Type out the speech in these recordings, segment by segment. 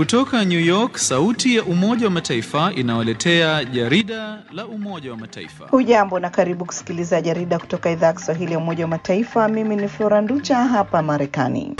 Kutoka New York, sauti ya Umoja wa Mataifa inawaletea jarida la Umoja wa Mataifa. Hujambo na karibu kusikiliza jarida kutoka idhaa ya Kiswahili ya Umoja wa Mataifa. Mimi ni Flora Nducha hapa Marekani.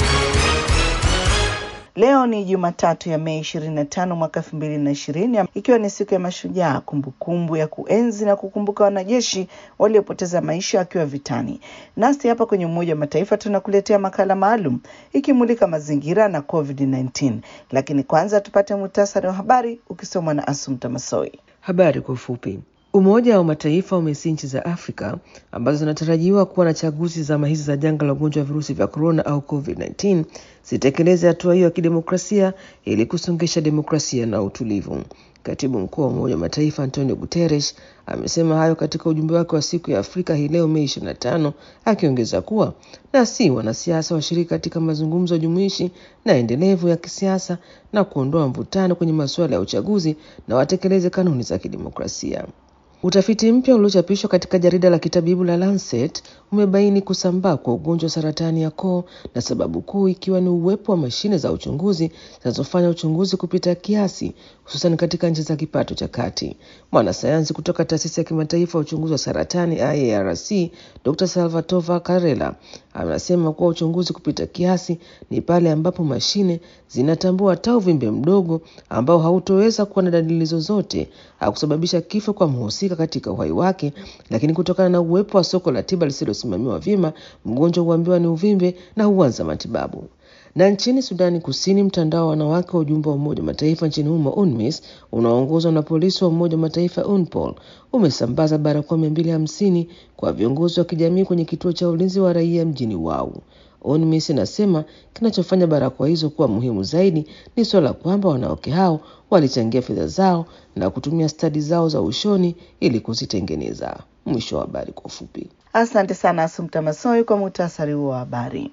Leo ni Jumatatu ya Mei 25 mwaka 2020 ikiwa ni siku ya mashujaa, kumbukumbu ya kuenzi na kukumbuka wanajeshi waliopoteza maisha wakiwa vitani. Nasi hapa kwenye Umoja wa Mataifa tunakuletea makala maalum ikimulika mazingira na COVID-19, lakini kwanza tupate muhtasari wa habari ukisomwa na Asumta Masoi. Habari kwa ufupi. Umoja wa Mataifa umesi nchi za Afrika ambazo zinatarajiwa kuwa na chaguzi zama hizi za janga la ugonjwa wa virusi vya korona au COVID-19 zitekeleze hatua hiyo ya kidemokrasia ili kusongesha demokrasia na utulivu. Katibu mkuu wa Umoja wa Mataifa Antonio Guterres amesema hayo katika ujumbe wake wa siku ya Afrika hii leo Mei 25, akiongeza kuwa na si wanasiasa washiriki katika mazungumzo jumuishi na endelevu ya kisiasa na kuondoa mvutano kwenye masuala ya uchaguzi na watekeleze kanuni za kidemokrasia. Utafiti mpya uliochapishwa katika jarida la kitabibu la Lancet umebaini kusambaa kwa ugonjwa wa saratani ya koo na sababu kuu ikiwa ni uwepo wa mashine za uchunguzi zinazofanya uchunguzi kupita kiasi, hususan katika nchi za kipato cha kati. Mwanasayansi kutoka taasisi ya kimataifa ya uchunguzi wa saratani IARC, Dr. Salvatore Carrella anasema kuwa uchunguzi kupita kiasi ni pale ambapo mashine zinatambua hata uvimbe mdogo ambao hautoweza kuwa na dalili zozote au kusababisha kifo kwa mhusika katika uhai wake, lakini kutokana na uwepo wa soko la tiba lisilosimamiwa vyema, mgonjwa huambiwa ni uvimbe na huanza matibabu. Na nchini Sudani Kusini, mtandao wa wanawake wa ujumbe wa Umoja wa Mataifa nchini humo UNMISS unaoongozwa na polisi wa Umoja wa Mataifa UNPOL umesambaza barakoa mia mbili hamsini kwa viongozi wa kijamii kwenye kituo cha ulinzi wa raia mjini Wau. UNMISS inasema kinachofanya barakoa hizo kuwa muhimu zaidi ni suala kwamba wanawake hao walichangia fedha zao na kutumia stadi zao za ushoni ili kuzitengeneza. Mwisho wa habari kwa ufupi. Asante sana Asumta Masoi kwa muhtasari huo wa habari.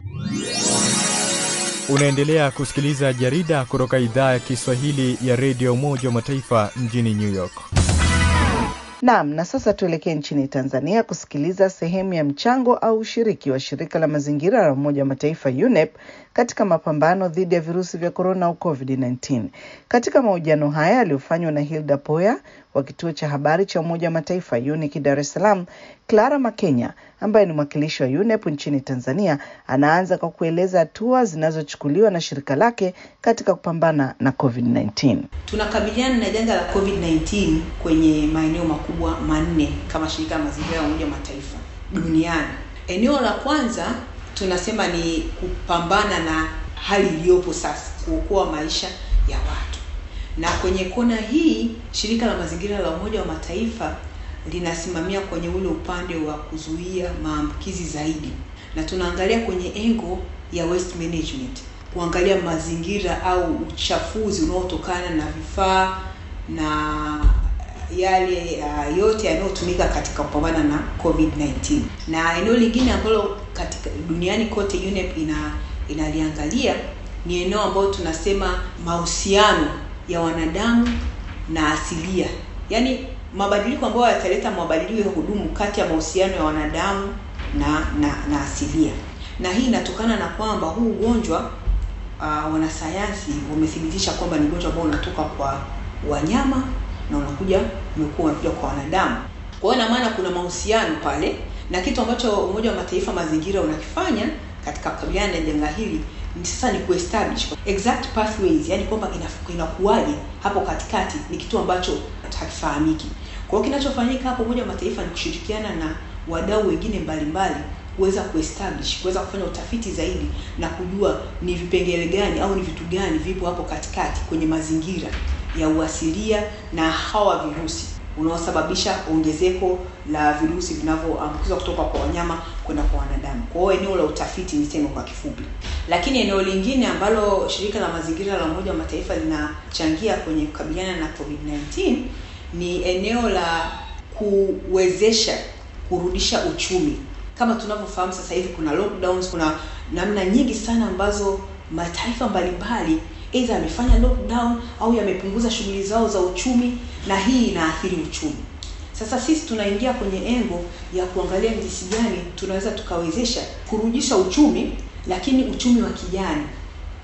Unaendelea kusikiliza jarida kutoka idhaa ya Kiswahili ya redio Umoja wa Mataifa mjini New York. Naam, na sasa tuelekee nchini Tanzania kusikiliza sehemu ya mchango au ushiriki wa shirika la mazingira la Umoja wa Mataifa UNEP katika mapambano dhidi ya virusi vya korona au COVID-19. Katika mahojiano haya yaliyofanywa na Hilda Poya wa kituo cha habari cha Umoja wa Mataifa UNIC Dar es Salaam, Clara Makenya ambaye ni mwakilishi wa UNEP nchini Tanzania anaanza kwa kueleza hatua zinazochukuliwa na shirika lake katika kupambana na COVID-19. Tunakabiliana na janga la COVID-19 kwenye maeneo makubwa manne kama shirika la mazingira ya Umoja wa Mataifa duniani. Eneo la kwanza tunasema ni kupambana na hali iliyopo sasa, kuokoa maisha ya watu, na kwenye kona hii shirika la mazingira la Umoja wa Mataifa linasimamia kwenye ule upande wa kuzuia maambukizi zaidi, na tunaangalia kwenye engo ya waste management, kuangalia mazingira au uchafuzi unaotokana na vifaa na yale uh, yote yanayotumika katika kupambana na COVID-19. Na eneo lingine ambalo katika duniani kote UNEP ina inaliangalia ni eneo ambalo tunasema mahusiano ya wanadamu na asilia, yaani mabadiliko ambayo yataleta mabadiliko ya kudumu kati ya mahusiano ya wanadamu na na, na asilia. Na hii inatokana na kwamba huu ugonjwa uh, wanasayansi wamethibitisha kwamba ni ugonjwa ambao unatoka kwa wanyama na unakuja umekuwa unakuja kwa wanadamu. Kwa hiyo ina maana kuna mahusiano pale, na kitu ambacho Umoja wa Mataifa mazingira unakifanya katika kukabiliana na janga hili ni sasa ni kuestablish exact pathways, yani kwamba inakuwaje hapo katikati, ni kitu ambacho hakifahamiki. Kwa hiyo kinachofanyika hapo Umoja wa Mataifa ni kushirikiana na wadau wengine mbalimbali kuweza kuestablish kuweza kufanya utafiti zaidi na kujua ni vipengele gani au ni vitu gani vipo hapo katikati kwenye mazingira ya uasilia na hawa virusi unaosababisha ongezeko la virusi vinavyoambukizwa kutoka kwa wanyama kwenda kwa wanadamu. Kwa hiyo eneo la utafiti niseme kwa kifupi. Lakini eneo lingine ambalo shirika la mazingira la Umoja wa Mataifa linachangia kwenye kukabiliana na COVID-19 ni eneo la kuwezesha kurudisha uchumi. Kama tunavyofahamu sasa hivi kuna lockdowns, kuna namna nyingi sana ambazo mataifa mbalimbali aidha yamefanya lockdown au yamepunguza shughuli zao za uchumi, na hii inaathiri uchumi. Sasa sisi tunaingia kwenye engo ya kuangalia ni jinsi gani tunaweza tukawezesha kurudisha uchumi, lakini uchumi wa kijani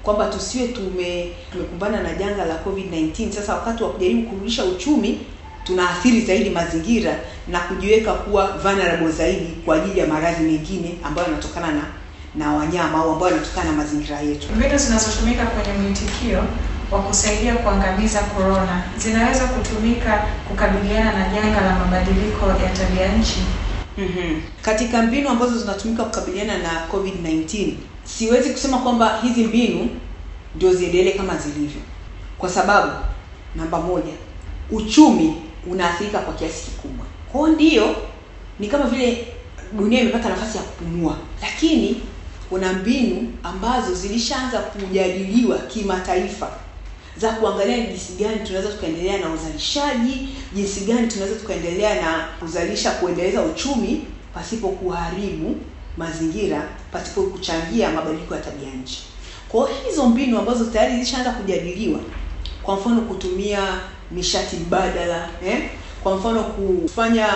kwamba tusiwe tume tumekumbana na janga la COVID-19. Sasa wakati wa kujaribu kurudisha uchumi tunaathiri zaidi mazingira na kujiweka kuwa vulnerable zaidi kwa ajili ya maradhi mengine ambayo yanatokana na na wanyama au ambayo yanatokana na mazingira yetu. Mbinu zinazotumika kwenye mwitikio wa kusaidia kuangamiza korona zinaweza kutumika kukabiliana na janga la mabadiliko ya tabia nchi. Mm-hmm. Katika mbinu ambazo zinatumika kukabiliana na COVID-19, siwezi kusema kwamba hizi mbinu ndio ziendelee kama zilivyo, kwa sababu namba moja, uchumi unaathirika kwa kiasi kikubwa. Kwa hiyo ndio ni kama vile dunia imepata nafasi ya kupumua, lakini kuna mbinu ambazo zilishaanza kujadiliwa kimataifa za kuangalia ni jinsi gani tunaweza tukaendelea na uzalishaji, jinsi gani tunaweza tukaendelea na kuzalisha, kuendeleza uchumi pasipo kuharibu mazingira, pasipo kuchangia mabadiliko ya tabia nchi. Kwa hiyo hizo mbinu ambazo tayari zilishaanza kujadiliwa, kwa mfano kutumia nishati mbadala eh? kwa mfano kufanya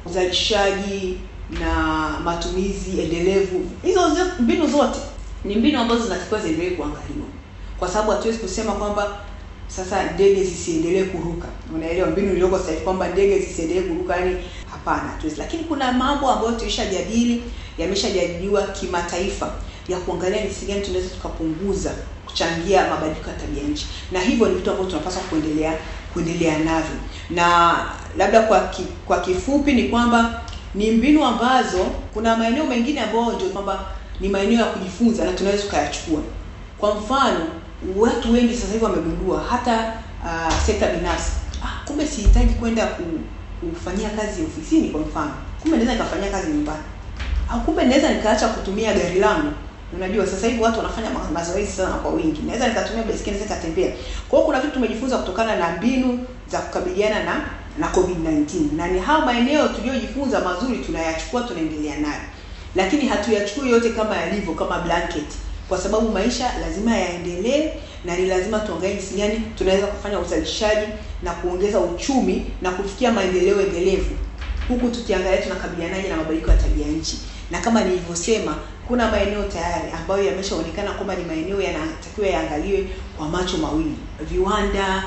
uzalishaji na matumizi endelevu, hizo mbinu zote ni mbinu ambazo zinatakiwa ziendelee kuangaliwa, kwa sababu hatuwezi kusema kwamba sasa ndege zisiendelee kuruka. Unaelewa mbinu iliyoko sasa hivi kwamba ndege zisiendelee kuruka, yani hapana, hatuwezi. Lakini kuna mambo ambayo tulishajadili, yameshajadiliwa kimataifa ya kuangalia jinsi gani tunaweza tukapunguza kuchangia mabadiliko ya tabia nchi, na hivyo ni vitu ambavyo tunapaswa kuendelea kuendelea navyo. Na labda kwa ki, kwa kifupi ni kwamba ni mbinu ambazo kuna maeneo mengine ambayo ndio kwamba ni maeneo ya kujifunza na tunaweza tukayachukua. Kwa mfano, watu wengi sasa hivi wamegundua hata uh, sekta binafsi, ah, kumbe sihitaji kwenda ku, kufanyia kazi ofisini. Kwa mfano, kumbe naweza nikafanyia kazi nyumbani, au kumbe naweza nikaacha kutumia gari langu. Unajua sasa hivi watu wanafanya mazoezi sana kwa wingi, naweza nikatumia baiskeli, naweza nikatembea. Kwa hiyo kuna vitu tumejifunza kutokana na mbinu za kukabiliana na na COVID-19 na ni hao maeneo tuliyojifunza mazuri tunayachukua, tunaendelea nayo, lakini hatuyachukui yote kama yalivyo kama blanket, kwa sababu maisha lazima yaendelee na ni lazima tuangalie jinsi gani tunaweza kufanya uzalishaji na kuongeza uchumi na kufikia maendeleo endelevu, huku tukiangalia tunakabilianaje na mabadiliko ya tabia nchi. Na kama nilivyosema, kuna maeneo tayari ambayo yameshaonekana kwamba ni maeneo yanatakiwa yaangaliwe kwa macho mawili, viwanda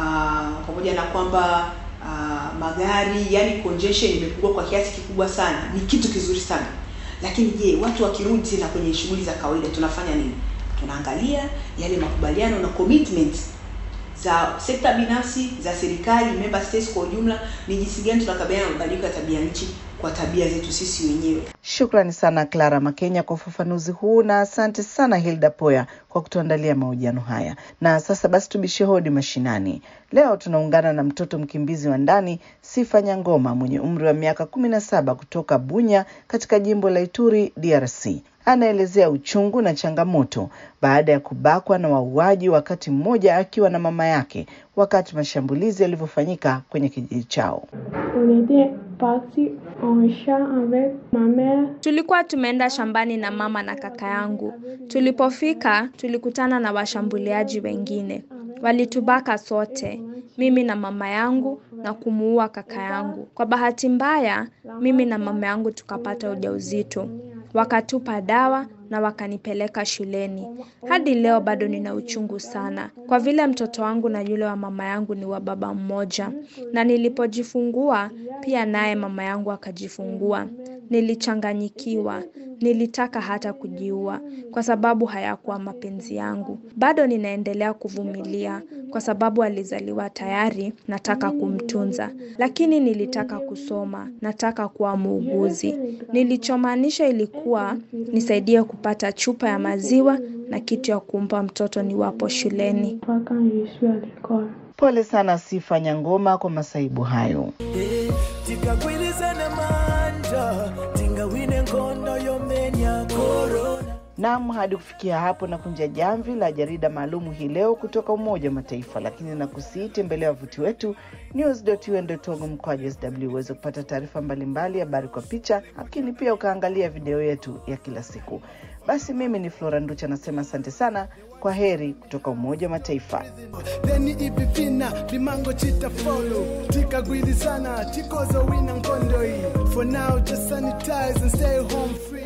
uh, pamoja na kwamba uh, magari, yani congestion imepungua kwa kiasi kikubwa sana, ni kitu kizuri sana. Lakini je, watu wakirudi tena kwenye shughuli za kawaida tunafanya nini? Tunaangalia yale makubaliano na commitment za sekta binafsi, za serikali, member states kwa ujumla, ni jinsi gani tunakabiliana na mabadiliko ya tabia nchi kwa tabia zetu sisi wenyewe. Shukrani sana Clara Makenya kwa ufafanuzi huu na asante sana Hilda Poya kwa kutuandalia mahojiano haya. Na sasa basi tubishe hodi mashinani. Leo tunaungana na mtoto mkimbizi wa ndani Sifa Nyangoma mwenye umri wa miaka kumi na saba kutoka Bunya katika jimbo la Ituri, DRC. Anaelezea uchungu na changamoto baada ya kubakwa na wauaji wakati mmoja akiwa na mama yake wakati mashambulizi yalivyofanyika kwenye kijiji chao. Tulikuwa tumeenda shambani na mama na kaka yangu. Tulipofika tulikutana na washambuliaji wengine, walitubaka sote, mimi na mama yangu na kumuua kaka yangu. Kwa bahati mbaya, mimi na mama yangu tukapata ujauzito, wakatupa dawa na wakanipeleka shuleni. Hadi leo bado nina uchungu sana, kwa vile mtoto wangu na yule wa mama yangu ni wa baba mmoja, na nilipojifungua pia naye mama yangu akajifungua. Nilichanganyikiwa, nilitaka hata kujiua kwa sababu hayakuwa mapenzi yangu. Bado ninaendelea kuvumilia kwa sababu alizaliwa tayari, nataka kumtunza, lakini nilitaka kusoma, nataka kuwa muuguzi. Nilichomaanisha ilikuwa nisaidie kupata chupa ya maziwa na kitu ya kumpa mtoto niwapo shuleni. Pole sana Sifa Nyangoma kwa masaibu hayo. Naam, hadi kufikia hapo na kunja jamvi la jarida maalumu hii leo kutoka Umoja wa Mataifa, lakini nakusii tembelea wavuti wetu news.un.org mkwaju sw uweze kupata taarifa mbalimbali, habari kwa picha, lakini pia ukaangalia video yetu ya kila siku. Basi mimi ni Flora Nducha nasema asante sana, kwa heri kutoka Umoja wa Mataifa. Then ipipina limango chita follow tikagwirizana tikozo wina ngondoi for now just sanitize and stay home free